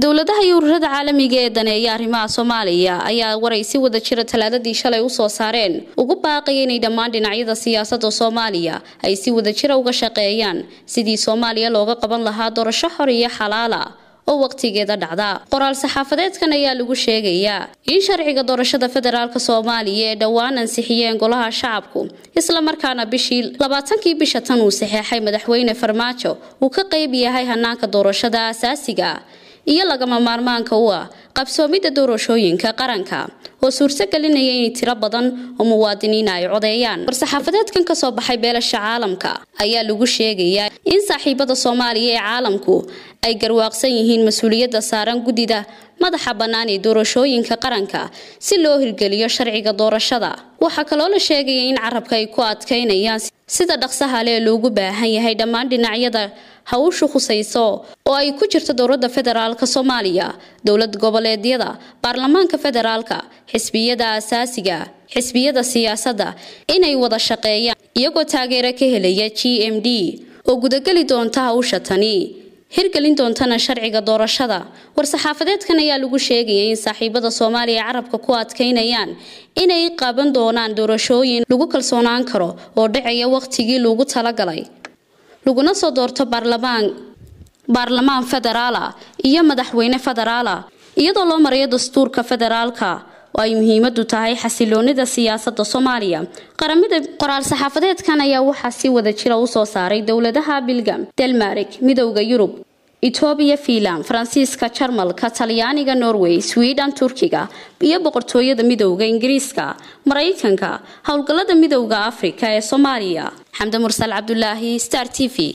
dowladaha iyo ururada caalamiga ee daneeya arrimaha soomaaliya ayaa waray si wada jira talaadadii shalay usoo saareen ugu baaqaya inay dhammaan dhinacyada siyaasada soomaaliya ay si wada jira uga shaqeeyaan sidii soomaaliya looga qaban lahaa doorasho xor iyo xalaala oo waqtigeeda dhacda qoraal saxaafadeedkan ayaa lagu sheegayaa in sharciga doorashada federaalk soomaaliya ee dhowaan ansixiyeen golaha shacabku islamarkaana bishii labaatankii bisha tan uu saxeexay madaxweyne farmaajo uu ka qeyb yahay hanaanka doorashada asaasiga iyo lagama maarmaanka u ah qabsoomidda doorashooyinka qaranka oo suurtagelinaya in tiro badan oo muwaadiniina ay codeeyaan war-saxaafadeedkan kasoo baxay beelasha caalamka ayaa lagu sheegayaa in saaxiibada soomaaliya ee caalamku ay garwaaqsan yihiin mas-uuliyadda saaran guddida madaxa bannaan ee doorashooyinka qaranka si loo hirgeliyo sharciga doorashada waxaa kaloo la sheegaya in carabka ay ku adkaynayaan sida dhaqsaha lee loogu baahan yahay dhammaan dhinacyada hawshu khusayso oo ay ku jirto dowladda federaalk soomaaliya dowlad goboleedyada baarlamaanka federaalka xisbiyada asaasiga xisbiyada siyaasadda inay wada shaqeeyaan iyagoo taageero ka helaya g m d oo gudageli doonta hawsha tani hirgelin doontana sharciga doorashada war-saxaafadeedkan ayaa lagu sheegaya in saaxiibada soomaaliya carabka ku adkaynayaan inay qaban doonaan doorashooyin lagu kalsoonaan karo oo dhacaya waqtigii lagu talagalay laguna soo doorto baarlamaan baarlamaan federaala iyo madaxweyne federaala iyadoo loo marayo dastuurka federaalka oo ay muhiimadu tahay xasiloonida siyaasada soomaaliya qaramada qoraal saxaafadeedkan ayaa waxaa si wada jira usoo saaray dowladaha bilgam delmarik midowda yurub etoobiya fiinland faransiiska jarmalka talyaaniga norway sweden turkiga iyo boqortooyada midowda ingiriiska maraykanka howlgalada midowda afrika ee soomaaliya xamde mursal cabdulaahi star t v